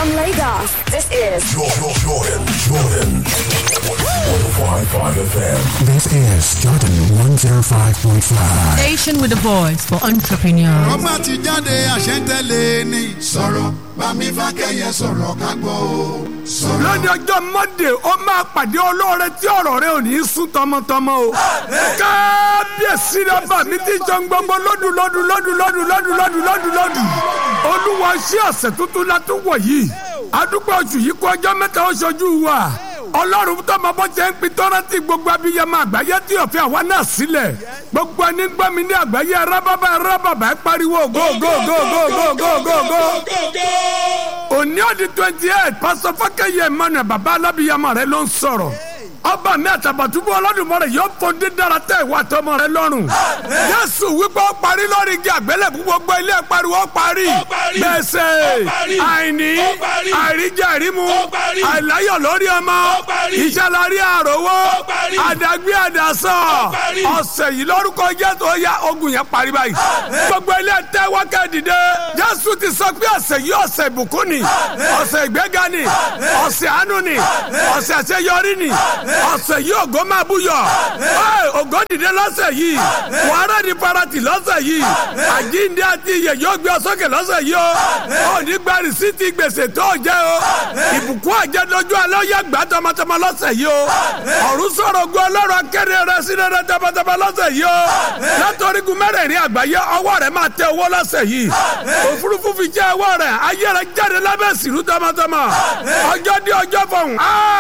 From Lagos, this is Jordan, Jordan, Jordan. 105.5 FM. This is Jordan 105.5. Station with a voice for entrepreneurs. ọgbà ti jáde àṣẹ́ntẹ́lẹ̀ ni. sọ̀rọ̀ bámi fákẹ́yẹ sọ̀rọ̀ ká gbọ́ o. sọ̀rọ̀. lónìí ọjọ́ mọ́dé ó máa pàdé olóore tí ọ̀rọ̀ rẹ ò ní í sún tọmọtọmọ o. kábíyèsí rẹ bà mí tí jọ ń gbogbo lọ́dún lọ́dún lọ́dún lọ́dún lọ́dún lọ́dún lọ́dún lọ́dún. olúwa ṣí ọ̀sẹ̀ tuntun la tún wọ̀ yìí. adúgbò oṣù yìí kó ọjọ́ mẹ́ta ó ṣojú wa. ọlọ́run tó máa bọ́ jẹ́ ń pin tọ́rọ́tì gbogbo abiyamọ àgbáyé tí òfin àwa náà sílẹ̀. gbogbo ẹni gbọ́ mi ní àgbáyé rábàbà rábàbà ẹ pariwo go go go go go go go go òní ọdún twenty eight pásọ fákẹyẹ emmanuel baba alábìyamọ rẹ ló ń sọ̀rọ̀ ọba mi àtàbàtúbú ọlọ́dúnmọ́rẹ̀ yóò fòdé dára tẹ ìwà tọmọ rẹ lọ́rùn jésù wípé ó parí lórí igi àgbélébù gbogbo ilé pariwo ó parí gbèsè àìní àìríjẹ àìrímu àìláyọ̀ lórí ọmọ ìṣàlárí àròwó àdàgbé àdàsọ ọ̀sẹ̀ yìí lórúkọ jésù ó yá ogun yẹn parí báyìí gbogbo ilé tẹ́wọ́ kẹ́dìdé jésù ti sọ pé ọ̀sẹ̀ yìí ọ̀sẹ̀ ìbùkún ni ọ̀sẹ̀ ìgbéga ni ọ̀sẹ̀ àánú ni ọ̀sẹ̀ àṣeyọrí ni ọ̀sẹ̀ yìí ògo máa búyọ̀ ògo dìde lọ́sẹ̀ yìí wàhálà ní farati lọ́sẹ̀ yìí àjíǹde àti iyè yóò gbé ọ sókè lọ́sẹ̀ yìí o òní gba rìsíìtì gbèsè tó jẹ́ o ìbùkún àjẹdójú alẹ́ ó yẹ gbà tọmọtọmọ lọ́sẹ̀ yìí o ọ̀run sọ̀rọ̀ gun ọlọ́run akéde rẹ sí rẹ tọmọtọmọ lọ́sẹ̀ yìí o látọ̀rígun mẹ́rẹ̀ẹ̀rin àgbáyé ọwọ́ rẹ máa tẹ owó lọ́sẹ̀ yìí òfurufú fi jẹ́ ọwọ́ rẹ ayé rẹ jáde lábẹ́ sìrú tọmọtọmọ ọjọ́ dé ọjọ́ fọ̀hún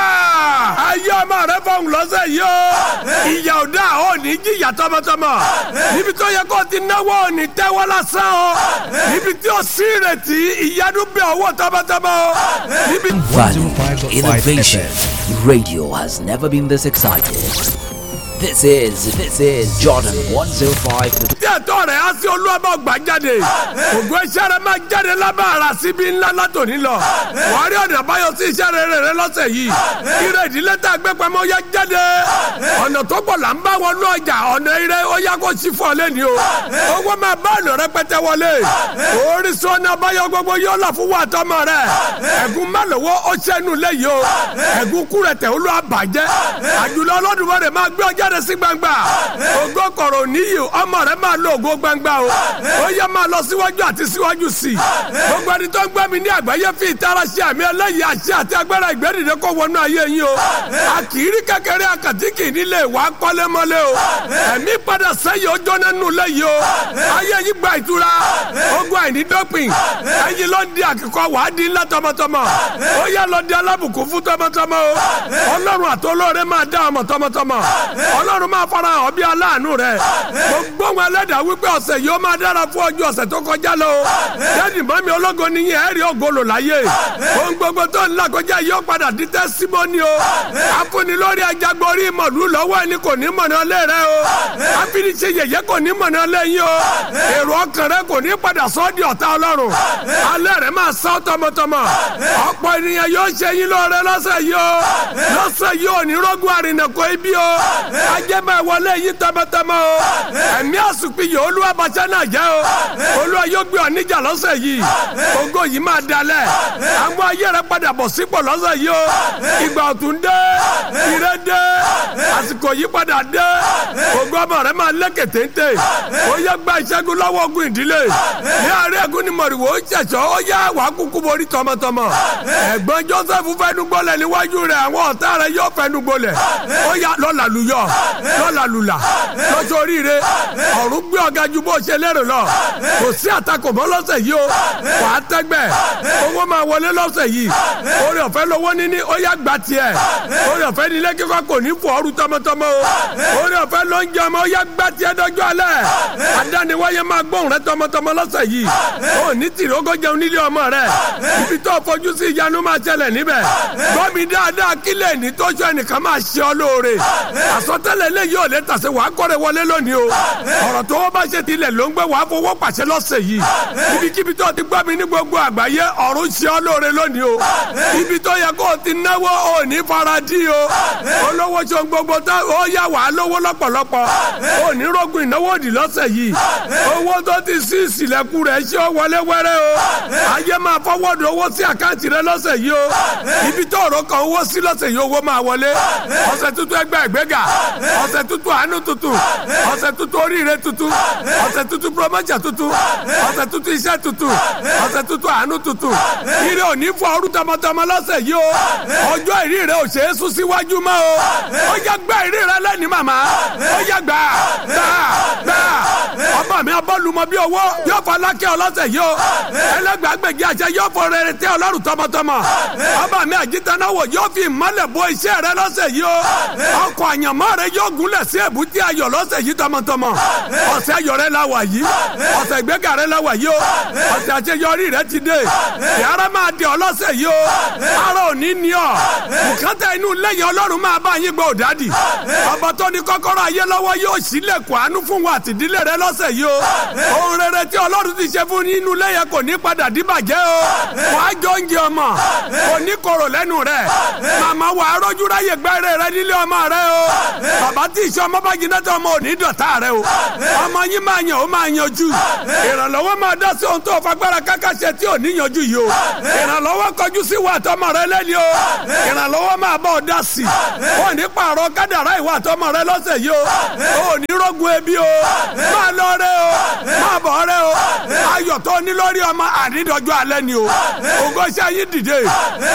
ayé ọmọ rẹ fọ̀hún lọ́sẹ̀ yìí o ìyà ò dá ò ní jìyà tọmọtọmọ níbi tó yẹ kó ti náwó ò ní tẹ́wọ́ lásán o níbi tí ó sí ìrètí ìyanu bẹ owó tọmọtọmọ o níbi. Value, innovation. Radio has never been this excited. This is, this is Jordan 105. tí ẹ̀tọ́ rẹ̀ á sí olúwàbọ̀ gbà jáde ògùn iṣẹ́ rẹ̀ máa jáde lábẹ́ ara síbi ńlá látòní lọ wàá rí ọ̀nà àbáyọ sí iṣẹ́ rere rẹ lọ́sẹ̀ yìí ire ìdílé tá a gbé pamọ́ yá jáde ọ̀nà tó pọ̀ là ń bá wọnú ọjà ọ̀nà ire ó yá kó sí fún ọ lẹ́ni o owó máa bá ọ̀nà rẹpẹtẹ wọlé orísun ọ̀nà àbáyọ gbogbo yóò là fún wa tọmọ rẹ ẹ̀gún mẹ́lòwó ó ṣẹ́nu lẹ́yìn o ẹ̀gún kúrẹ̀tẹ̀ olú àbàjẹ́ àjùlọ ọlọ́dúnmọ́ rẹ̀ máa gbé ọjà rẹ̀ sí gbangba ògo kọ̀rọ̀ níyì ọmọ rẹ̀ máa lo ògo gbangba o ó yẹ máa lọ síwájú àti síwájú sí i gbogbo ẹni tó ń gbẹ́ mi ní àgbáyé fi ìtara ṣe àmì ẹlẹ́yìí àṣẹ àti agbára ìgbẹ́dìde kó wọnú ayé yín o a kì í rí kékeré akàtìkì nílé ìwà kọ́lémọ́lé o ẹ̀mí padà sẹ́yìn ọjọ́ nínú lẹ́yìn o ayé yìí gba ìtura ogun àìní dọ́pìn ẹ̀yin ló ń di àkíkọ́ wàá di ńlá tọmọtọmọ ó yẹ lọ di alábùkún fún tọmọtọmọ o ọlọ́run àtọlọ́rẹ́ máa dá ọmọ tọmọtọmọ ọlọ́run máa fara hàn bí aláàánú rẹ gbogbo wọn ẹlẹ́dàá wípé ọ̀sẹ̀ yìí ó máa dára fún ọjọ́ ọ̀sẹ̀ tó kọjá lọ o dẹ́ni mọ́mi ológo nìyẹn ẹ̀rí ògolo láyé ohun gbogbo tó ń là kọjá yìí ó padà di tẹ́símọ́nì o afúni lórí ajagbórí mọ̀lú lọ́wọ́ ẹni kò ní mọ̀nà ọlẹ́ rẹ o afiniṣe yẹ̀yẹ́ kò ní mọ̀nà ọlẹ́ yín o èrò ọkàn rẹ kò ní padà sọ́ di ọ̀tá ọlọ́run alẹ́ rẹ máa sá tọmọtọmọ ọ̀pọ̀ ènìyàn yóò ṣe yín lóore lọ́sẹ̀ yìí o lọ́sẹ̀ yìí ò ní rógún àrìnàkò ibi o ajẹ́bẹ̀ wọlé yín tọmọtọmọ o ẹ̀mí àsùnpì yìí olúwa bàtà náà jẹ́ o olúwa yóò gbé ọ níjà lọ́sẹ̀ yìí ògo yìí máa dalẹ̀ àwọn ayé rẹ padà bọ̀ sípò lọ́sẹ̀ yìí o ìgbà ọ̀tún dé ire dé àsìkò yìí padà dé ògo ọmọ rẹ máa lékè téńté ó yẹ gba ìṣẹ́gun lọ́wọ́ ogun ìdílé ní àárẹ̀ ẹ̀gún ni mọ̀rìwò ó ṣẹ̀ṣọ́ ó yá wàá kúkú borí tọmọtọmọ ẹ̀gbọ́n joseph fẹ́nu gbọ́lẹ̀ níwájú rẹ̀ àwọn ọ̀tá rẹ̀ yóò fẹ́nu gbọ́lẹ̀ ó yá lọ́la lùyọ̀ lọ́la lùlà lọ́sọ̀ oríire ọ̀run gbé ọ̀gá ju bó ṣe lérò lọ kò sí àtakò mọ́ lọ́sẹ̀ yìí o wà á tẹ́gbẹ́ owó máa wọlé lọ́sẹ̀ yìí orí ọ̀fẹ́ lówó níní ó yá gba tiẹ̀ orí ọ̀fẹ́ nílé kíkọ́ kò ní fò ọrú tọmọtọmọ o orí ọ̀fẹ́ ló ń jẹ ọmọ ó yá gba tiẹ̀ dọ́jọ́ alẹ́ adániwáyé máa gbóhùn rẹ tọmọtọmọ lọ́sẹ̀ yìí ó ní tìrógó jẹun nílé ọmọ rẹ ibi tó fojú sí ìyanu máa ṣẹlẹ̀ níbẹ̀ gbọ́mi dáadáa kílẹ̀ ní tó ṣe ẹnìkan máa ṣe ọ lóore àsọtẹ́lẹ̀ lè yóò lè tàṣe wàá kọ́rẹ́ wọlé lónìí o ọ̀rọ̀ tó wọ́n bá ṣe tilẹ̀ ló ń gbé wàá fowó pàṣẹ lọ́sẹ̀ yìí ibikíbi tó ti gbọ́ mi ní gbogbo àgbáyé ọ̀run ṣe ọ lóore lónìí o ibi tó yẹ kó o ti náwó o ní faradí o olówó ṣe ohun gbogbo tó ó yà wàá lówó lọ́pọ̀lọpọ̀ o ní rògùn ìnáwó òdì lọ́sẹ̀ yìí owó tó ti sí ìsìlẹ̀kùn rẹ̀ ṣé ó wọlé wọlé wẹ́rẹ́ o ayé máa fọwọ́dù owó sí àkáǹtì rẹ lọ́sẹ̀ yìí o ibi tó ọ̀rọ̀ kan owó sí lọ́sẹ̀ yìí owó máa wọlé ọ̀sẹ̀ tuntun ẹgbẹ́ ìgbéga ọ̀sẹ̀ tuntun àánú tuntun ọ̀sẹ̀ tuntun oríire tuntun ọ̀sẹ̀ tuntun promotion tuntun ọ̀sẹ̀ tuntun iṣẹ́ tuntun ọ̀sẹ̀ tuntun àánú tuntun ire òní fún ọrú tọmọtọmọ lọ́sẹ̀ yìí o ọjọ́ ìrí rẹ ò ṣeé sún síwájú mọ́ o ó yá gbá ìrí rẹ lẹ́ni màmá ó yá gbà gbà gbà ọmọ mi abọ́lùmọ́ bí owó yóò fọ alákẹ́ ọlọ́sẹ̀ yìí o ẹlẹ́gbàgbẹ̀gì àṣẹ yóò fọ rere tẹ́ ọlọ́run tọmọtọmọ ọmọ mi àjítanáwò yóò fi ìmọ́lẹ̀ bo iṣẹ́ rẹ lọ́sẹ̀ yìí o ọkọ̀ àyànmọ́ rẹ yóò gúnlẹ̀ sí èbúté ayọ̀ lọ́sẹ̀ yìí tọmọtọmọ ọ̀sẹ̀ ayọ̀ rẹ la wà yìí ọ̀sẹ̀ ìgbéga rẹ la wà yìí o ọ̀sẹ̀ àṣeyọrí rẹ ti dé yàrá máa di ọlọ́sẹ̀ yìí o ara òní ni ọ bùkátà inú lẹ́yìn ọlọ́run máa bá yín gbọ́ òdádì ọba tó ní kọ́kọ́rọ́ ayé lọ́wọ́ yóò sílẹ̀kùn àánú fún wa àtìdílé rẹ lọ́sẹ̀ yìí o ohun rere tí ọlọ́run ti ṣe fún inú lẹ́yìn kò ní padà díbàjẹ́ o wàá jọ oúnjẹ ọmọ kò ní korò lẹ́nu rẹ màmá wàá rọ́jú ráyè gbẹ́rẹ́ rẹ nílé ọmọ rẹ o bàbá tí ìṣe ọmọ bá jiná tó ọmọ ò ní dọ̀tá rẹ o ọmọ yín máa yàn ó máa yanjú ìrànlọ́wọ́ máa dá sí ohun tó fagbára káká ṣe tí ò ní yanjú yìí o ìrànlọ́wọ́ kọjú sí wa àtọmọ rẹ lẹ́ni o ìrànlọ́wọ́ máa bọ̀ dá sí ò ní pààrọ̀ kádàrá ìwà àtọmọ rẹ lọ́sẹ̀ yìí o ò ní rógun ebi o máa lọ rẹ o máa bọ̀ rẹ o ayọ̀ tó ní lórí ọmọ ànídọ́jọ́ alẹ́ ni o ògo ṣe ayé dìde